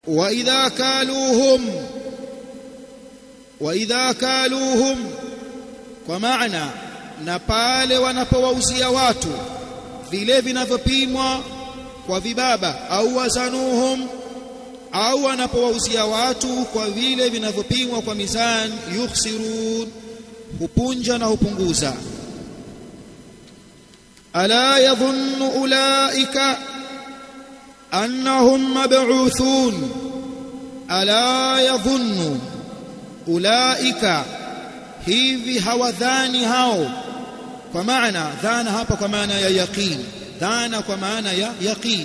واذا كالوهم واذا كالوهم kwa maana na pale wanapowauzia watu vile vinavyopimwa kwa vibaba au wazanuhum au wanapowauzia watu kwa vile vinavyopimwa kwa mizani yukhsirun hupunja na hupunguza ala yadhunnu ulaika annahum mab'uthun ala yadhunnu ulaika hivi hawadhani hao kwa maana dhana hapa kwa maana ya yaqin dhana kwa maana ya yaqin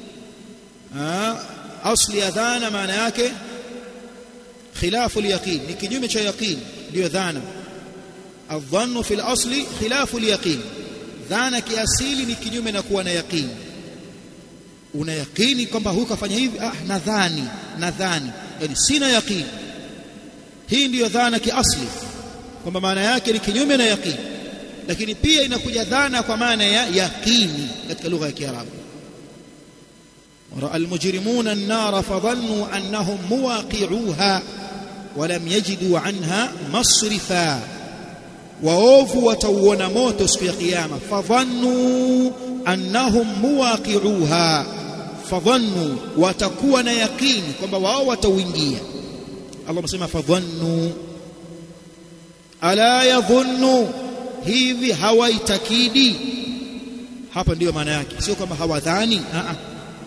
asli ya dhana maana yake khilafu al-yaqin ni kinyume cha yaqin ndio dhana adhannu fil asli khilafu al-yaqin dhana kiasili ni kinyume na kuwa na yaqin una yaqini kwamba huyu kafanya hivi ah nadhani nadhani yani sina yaqini hii ndiyo dhana kiasli kwamba maana yake ni kinyume na yaqini lakini pia inakuja dhana kwa maana ya yaqini katika lugha ya Kiarabu ورأى المجرمون النار فظنوا أنهم مواقعوها ولم يجدوا عنها مصرفا waovu watauona moto siku ya kiyama fadhannu annahum muwaqi'uha fadhannu watakuwa na yaqini kwamba wao watauingia Allah msema fadhannu ala yadhunnu hivi hawaitakidi hapa ndiyo maana yake sio kwamba hawadhani a a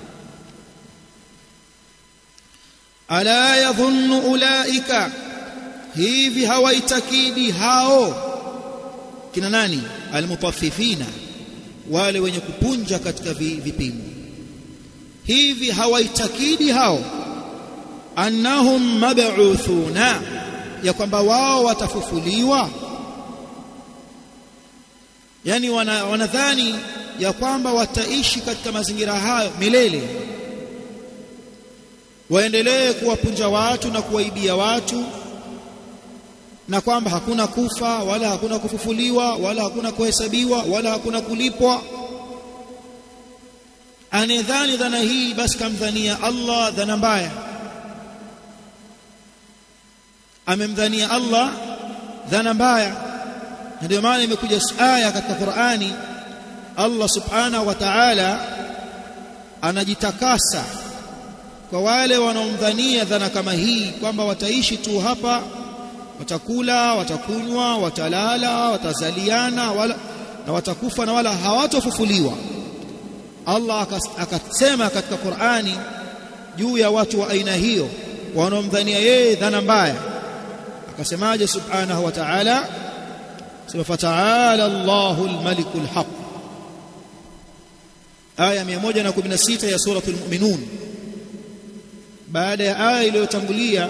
ala yadhunnu ulaika hivi hawaitakidi hao kina nani almutaffifina wale wenye kupunja katika vipimo hivi hawaitakidi hao annahum mab'uthuna ya kwamba wao watafufuliwa yani wanadhani wana ya kwamba wataishi katika mazingira hayo milele waendelee kuwapunja watu na kuwaibia watu na kwamba hakuna kufa wala hakuna kufufuliwa wala hakuna kuhesabiwa wala hakuna kulipwa anedhani dhana hii basi kamdhania Allah dhana mbaya amemdhania Allah dhana mbaya ndio maana imekuja aya katika Qur'ani Allah subhanahu wa ta'ala anajitakasa kwa wale wanaomdhania dhana kama hii kwamba wataishi tu hapa watakula watakunywa watalala watazaliana wala na watakufa na wala hawatofufuliwa Allah akasema katika Qur'ani juu ya watu wa aina hiyo wanaomdhania yeye dhana mbaya akasemaje subhanahu wa ta'ala sema fata'ala Allahu al-malikul haq aya 116 ya suratul mu'minun baada ya aya iliyotangulia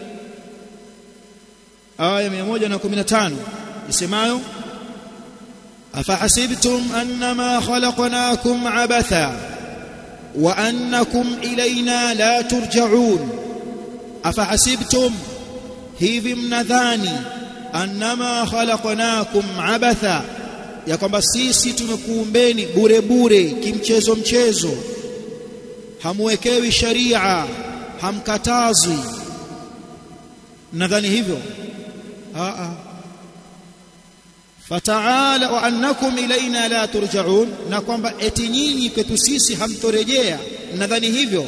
aya 115 isemayo afahasibtum annama khalaqnakum abatha wa annakum ilayna la turja'un afahasibtum hivi mnadhani annama khalaqnakum abatha ya kwamba sisi tumekuumbeni bure bure kimchezo mchezo hamwekewi sharia hamkatazwi nadhani hivyo aa fataala wa annakum ilaina la turjaun na kwamba eti nyinyi kwetu sisi hamtorejea nadhani hivyo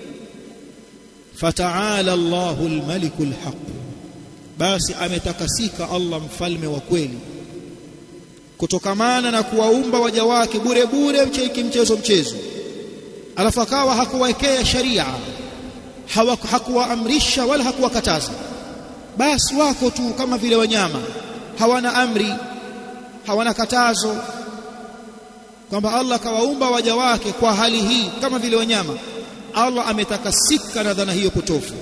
fataala Allahu almalikul haq basi ametakasika Allah mfalme wa kweli kutokamana na kuwaumba waja wake bure bure mcheki mchezo mchezo alafu akawa hakuwekea sharia hakuwaamrisha wala hakuwakataza basi wako tu kama vile wanyama hawana amri hawana katazo kwamba Allah kawaumba waja wake kwa hali hii kama vile wanyama Allah ametakasika na dhana hiyo potofu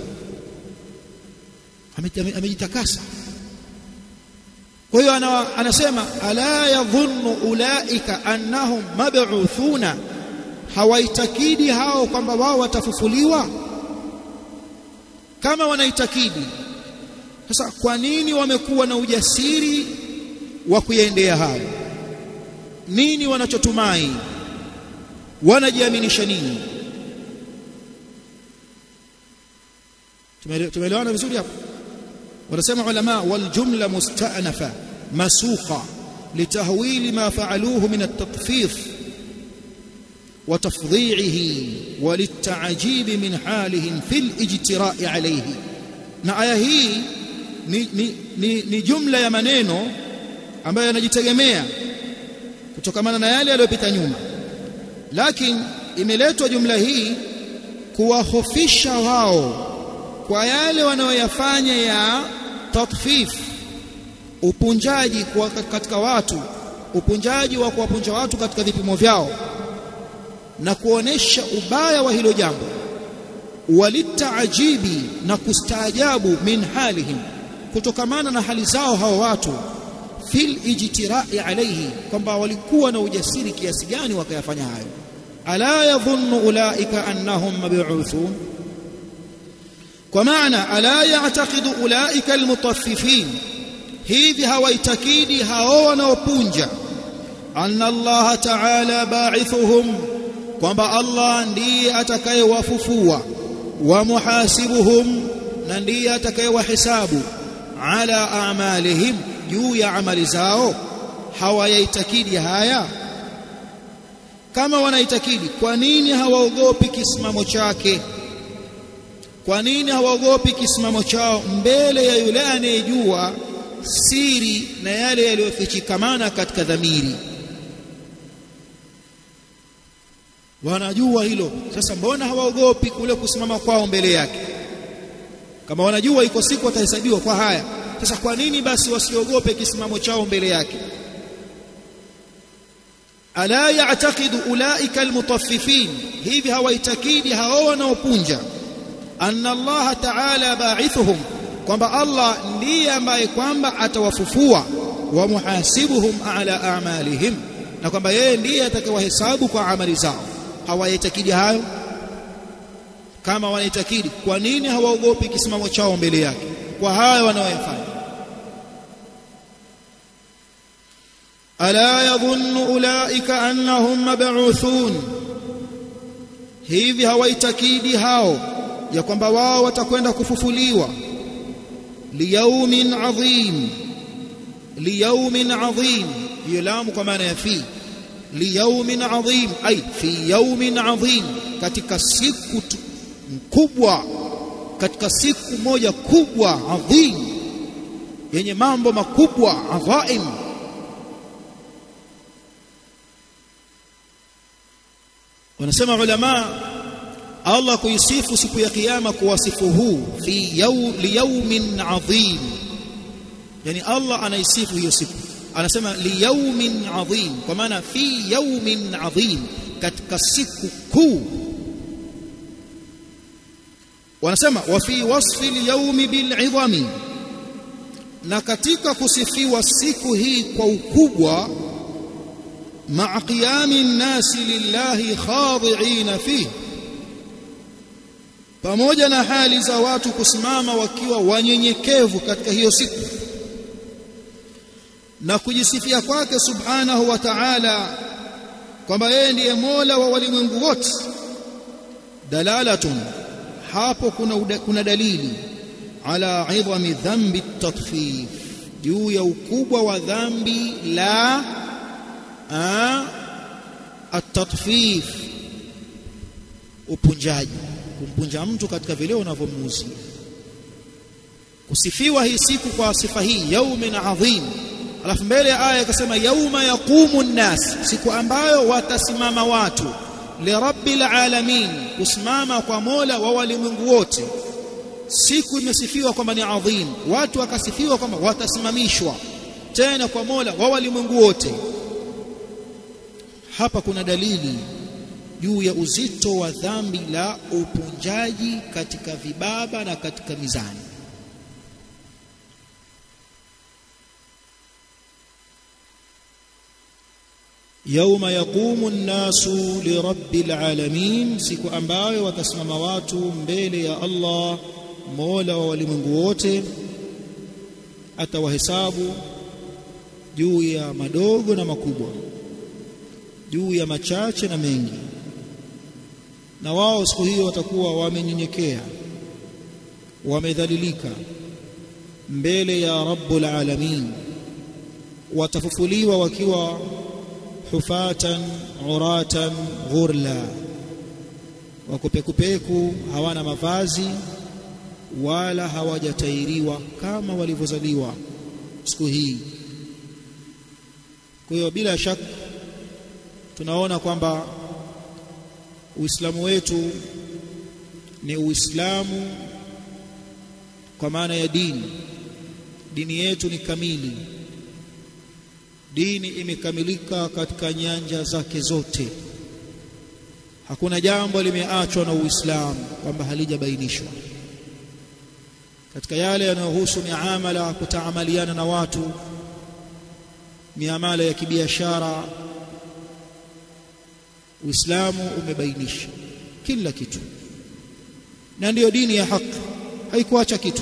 amejitakasa kwa hiyo anasema ala yadhunnu ulaika annahum mab'uthuna hawaitakidi hao kwamba wao watafufuliwa kama wanaitakidi sasa kwa nini wamekuwa na ujasiri wa kuyaendea hayo nini wanachotumai wanajiaminisha nini tumeelewana vizuri hapo wanasema ulama wal jumla musta'nafa masuqa litahwil ma fa'aluhu min at-tatfif wa tafdhi'ihi wa lit-ta'jib min halihim fil ijtira'i alayhi na aya hii ni, ni, ni, ni jumla ya maneno ambayo yanajitegemea kutokamana na yale yaliyopita nyuma lakini imeletwa jumla hii kuwahofisha wao kwa yale wanayoyafanya ya tatfif upunjaji kwa katika watu upunjaji wa kuwapunja watu katika vipimo vyao na kuonesha ubaya wa hilo jambo walitaajibi na kustaajabu min halihim kutokamana na hali zao hao watu fil ijtirai alayhi kwamba walikuwa na ujasiri kiasi gani wakayafanya hayo ala yadhunnu ulaika annahum mab'uthun kwa maana ala ya'taqidu ulaika almutaffifin hivi hawaitakidi hao wanaopunja anna Allah ta'ala ba'ithuhum kwamba Allah ndiye atakayewafufua wa muhasibuhum na ndiye atakayewahesabu ala a'malihim juu ya amali zao hawayaitakidi haya kama wanaitakidi kwa nini hawaogopi kisimamo chake kwa nini hawaogopi kisimamo chao mbele ya yule anayejua siri na yale yaliyofichikamana katika dhamiri wanajua hilo sasa mbona hawaogopi kule kusimama kwao mbele yake kama wanajua iko siku watahesabiwa kwa haya sasa kwa nini basi wasiogope kisimamo chao mbele yake ala ya'taqidu ulaika almutaffifin hivi hawaitakidi hao wanaopunja anna Allah ta'ala ba'ithuhum kwamba Allah ndiye ambaye kwamba atawafufua wa muhasibuhum ala a'malihim na kwamba yeye ndiye atakayewahesabu kwa amali zao hawaitakidi hayo kama wanaitakidi kwa nini hawaogopi kisimamo chao mbele yake kwa haya wanaoyafanya ala yadhunnu ulaika annahum mab'uthun hivi hawaitakidi hao ya kwamba wao watakwenda kufufuliwa liyaumin adhim liyaumin adhim hiyo lamu kwa maana ya fi liyaumin adhim ay fi yaumin adhim katika siku kubwa katika siku moja kubwa adhim yenye mambo makubwa adhaim wanasema ulama Allah kuisifu siku ya kiyama kuwasifu huu fi yaw liyawmin adhim yani Allah anaisifu hiyo siku anasema liyawmin adhim kwa maana fi yawmin adhim katika siku kuu wanasema wa fi wasfi al-yawmi bil-'idhami na katika kusifiwa siku hii kwa ukubwa ma'a qiyami an-nasi lillahi khadi'ina fihi pamoja na hali za watu kusimama wakiwa wanyenyekevu katika hiyo siku na kujisifia kwake subhanahu wa ta'ala kwamba yeye ndiye Mola wa walimwengu wote dalalatun hapo kuna uda, kuna dalili ala idhami dhambi tatfif juu ya ukubwa wa dhambi la at-tatfif upunjaji kumpunja mtu katika vile unavyomuuzia kusifiwa hii siku kwa sifa hii yaumin adhim alafu mbele ya aya ikasema yauma yaqumu nnas siku ambayo watasimama watu lirabbil alamin kusimama kwa Mola wa walimwengu wote siku imesifiwa kwamba ni adhim watu wakasifiwa kwamba watasimamishwa tena kwa Mola wa walimwengu wote hapa kuna dalili juu ya uzito wa dhambi la upunjaji katika vibaba na katika mizani yauma yaqumu an-nasu lirabbil alamin siku ambayo watasimama watu mbele ya Allah Mola wa walimwengu wote atawahesabu juu ya madogo na makubwa juu ya machache na mengi na wao siku hiyo watakuwa wamenyenyekea wamedhalilika mbele ya rabbul alamin watafufuliwa wakiwa hufatan uratan ghurla wakupekupeku hawana mavazi wala hawajatairiwa kama walivyozaliwa siku hii kwa hiyo bila shaka tunaona kwamba Uislamu wetu ni Uislamu kwa maana ya dini dini yetu ni kamili dini imekamilika katika nyanja zake zote hakuna jambo limeachwa na Uislamu kwamba halijabainishwa katika yale yanayohusu miamala kutaamaliana na watu miamala ya kibiashara Uislamu umebainisha kila kitu na ndiyo dini ya haki haikuacha kitu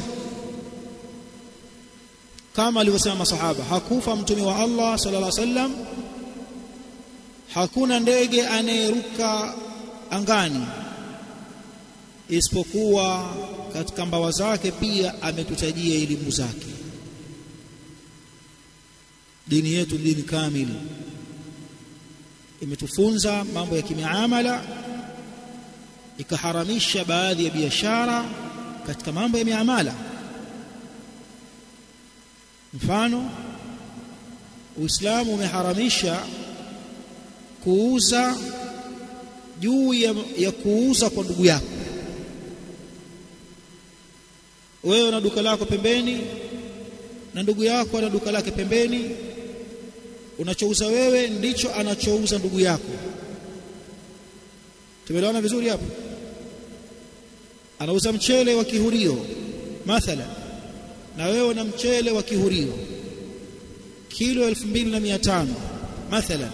kama alivyosema masahaba hakufa mtume wa Allah sallallahu alaihi wasallam hakuna ndege anayeruka angani isipokuwa katika mbawa zake pia ametutajia elimu zake dini yetu dini kamili imetufunza mambo ya kimiamala ikaharamisha baadhi ya biashara katika mambo ya miamala mfano Uislamu umeharamisha kuuza juu ya, ya kuuza kwa ndugu yako wewe una duka lako pembeni na ndugu yako ana duka lake pembeni unachouza wewe ndicho anachouza ndugu yako tumeelewana vizuri hapo anauza mchele wa kihurio mathala na wewe una mchele wa kihurio kilo 2500 mathala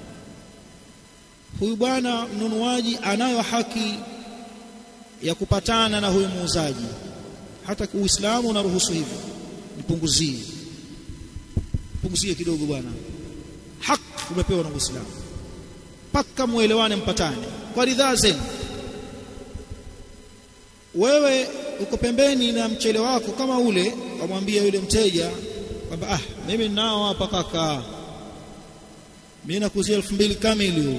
huyu bwana mnunuaji anayo haki ya kupatana na huyu muuzaji hata uislamu unaruhusu hivyo nipunguzie punguzie kidogo bwana haki umepewa na uislamu paka muelewane mpatane kwa ridhaa zenu wewe uko pembeni na mchele wako kama ule wamwambia yule mteja kwamba ah mimi ninao hapa kaka mimi nakuzia elfu mbili kamili huu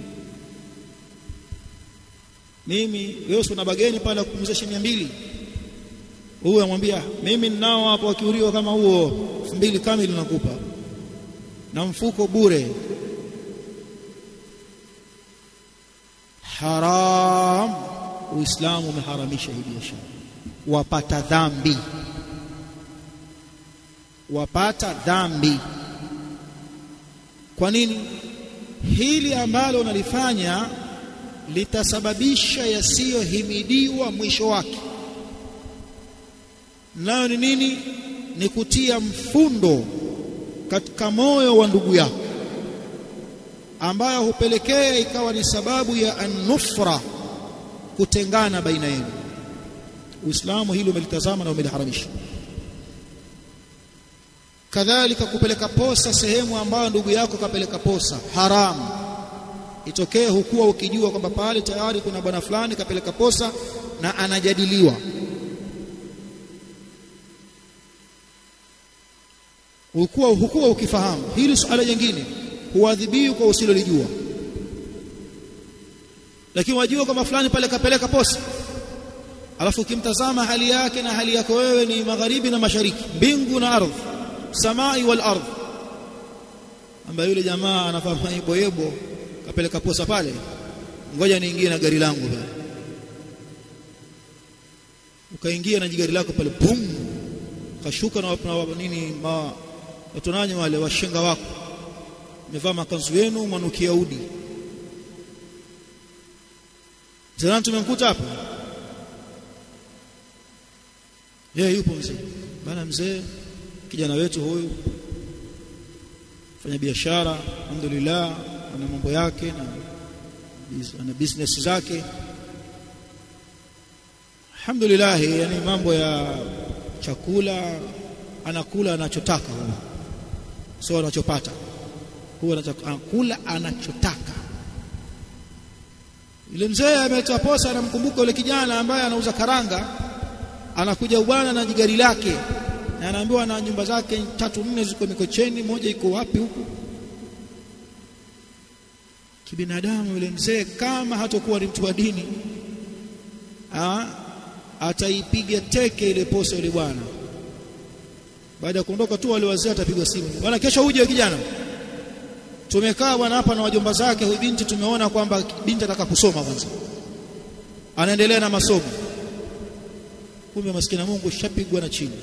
mimi wewe una bageni pale kupumzisha shilingi mbili huyu amwambia mimi ninao hapo wakiuriwa kama huo elfu mbili kamili nakupa na mfuko bure haram uislamu umeharamisha hii biashara wapata dhambi wapata dhambi kwa nini hili ambalo unalifanya litasababisha yasiyohimidiwa mwisho wake nayo ni nini ni kutia mfundo katika moyo wa ndugu yako ambayo hupelekea ikawa ni sababu ya anufra kutengana baina yenu Uislamu hili umelitazama na umeliharamisha kadhalika kupeleka posa sehemu ambayo ndugu yako kapeleka posa haramu itokee hukuwa ukijua kwamba pale tayari kuna bwana fulani kapeleka posa na anajadiliwa hukuwa hukuwa ukifahamu hili suala jingine huadhibiwi kwa usilolijua lakini wajua kwamba fulani pale kapeleka posa alafu ukimtazama hali yake na hali yako wewe ni magharibi na mashariki mbingu na ardhi samai wal ardh ambaye yule jamaa anafahamu yebo yebo kapeleka posa pale ngoja niingie na gari langu pale ukaingia na jigari lako pale bum kashuka na, na nini ma watonanye wale washenga wako mevaa makanzu yenu mwanukia udi Zalani tumemkuta hapa yeye yupo mzee bana mzee kijana wetu huyu fanya biashara alhamdulillah ana mambo yake na ana business zake alhamdulillah yani mambo ya chakula anakula anachotaka huyo sio anachopata huwa anakula anachotaka yule mzee ametoa posa anamkumbuka yule kijana ambaye anauza karanga anakuja bwana na gari lake na anaambiwa na nyumba zake tatu nne ziko Mikocheni moja iko wapi huku kibinadamu yule mzee kama hatakuwa ni mtu wa dini ah ataipiga teke ile posa yule bwana baada ya kuondoka tu wale wazee atapigwa simu bwana kesho uje kijana tumekaa bwana hapa na wajomba zake huyu binti tumeona kwamba binti ataka kusoma kwanza anaendelea na masomo kumbe maskini Mungu shapigwa na chini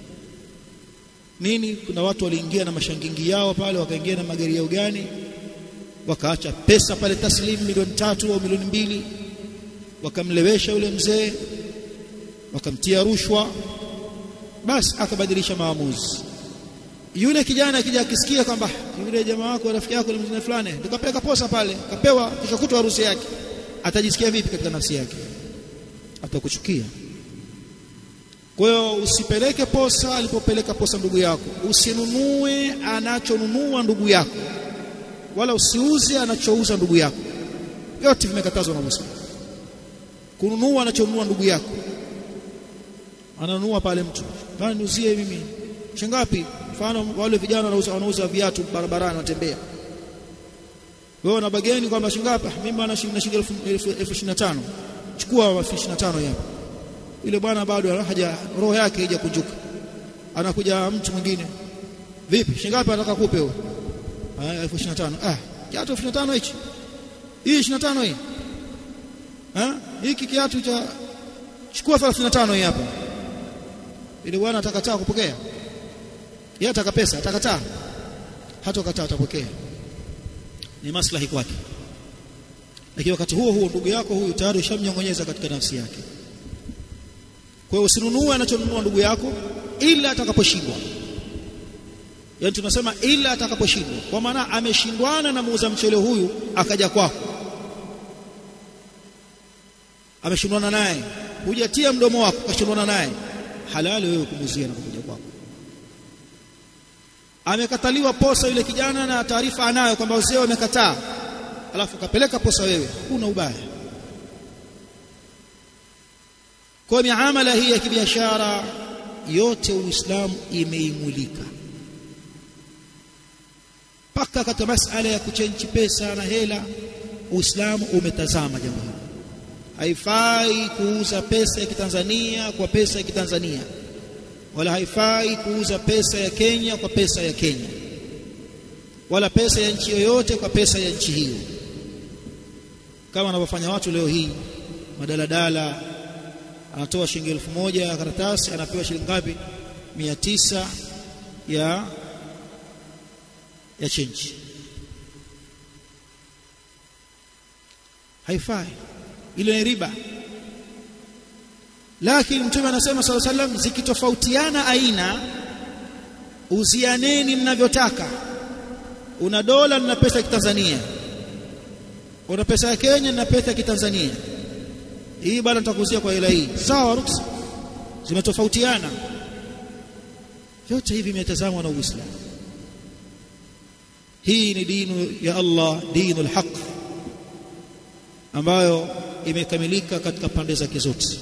nini kuna watu waliingia na mashangingi yao pale wakaingia na magari yao gani wakaacha pesa pale taslim milioni tatu au milioni mbili wakamlewesha yule mzee wakamtia rushwa basi akabadilisha maamuzi yule kijana akija akisikia kwamba yule jamaa wako rafiki yako ni mzee fulani tukapeleka posa pale kapewa kisha kutwa harusi yake atajisikia vipi katika nafsi yake atakuchukia kwa hiyo usipeleke posa alipopeleka posa ndugu yako usinunue anachonunua ndugu yako wala usiuze anachouza ndugu yako yote vimekatazwa na Muislamu kununua anachonunua ndugu yako ananunua pale mtu bana niuzie mimi shingapi mfano wale vijana wanauza wanauza viatu barabarani watembea wewe una bageni kwamba shingapi mimi bana shilingi elfu 25 chukua elfu 25 hapa yule bwana bado haja roho yake haija kunjuka anakuja mtu mwingine vipi shingapi anataka kupe wewe ah elfu 25 ah kiatu elfu 25 hichi hii 25 hii ah hiki kiatu cha chukua 35 hii hapa ile bwana atakataa kupokea yeye ataka pesa atakataa hata kataa atapokea ni maslahi kwake lakini wakati huo huo ndugu yako huyu tayari ushamnyongonyeza katika nafsi yake kwa hiyo usinunue anachonunua ndugu yako ila atakaposhindwa yaani tunasema ila atakaposhindwa kwa maana ameshindwana na muuza mchele huyu akaja kwako ameshindwana naye hujatia mdomo wako kashindwana naye halali wewe kumuzia na kuja kwako amekataliwa posa yule kijana na taarifa anayo kwamba wazee wamekataa alafu kapeleka posa wewe huna ubaya kwa miamala hii ya kibiashara yote uislamu imeimulika mpaka katika masala ya kuchenji pesa na hela uislamu umetazama jambo hili haifai kuuza pesa ya kitanzania kwa pesa ya kitanzania wala haifai kuuza pesa ya Kenya kwa pesa ya Kenya wala pesa ya nchi yoyote kwa pesa ya nchi hiyo kama wanavyofanya watu leo hii madaladala anatoa shilingi elfu moja ya karatasi anapewa shilingi ngapi mia tisa ya ya chenji haifai ile ni riba lakini mtume anasema sala sallam zikitofautiana aina uzianeni mnavyotaka una dola na pesa ya kitanzania una pesa ya Kenya na pesa ya kitanzania hii bado nitakuzia kwa hela hii sawa ruksa zimetofautiana vyote hivi vimetazamwa na Uislamu hii ni dinu ya Allah dinul haq ambayo imekamilika katika pande zake zote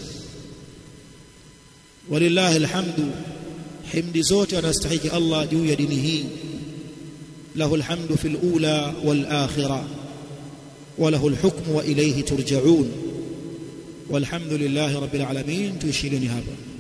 walillahi alhamdu himdi zote anastahiki Allah juu ya dini hii lahu alhamdu fil ula wal akhirah وله الحكم وإليه ترجعون والحمد لله رب العالمين تشيلني هذا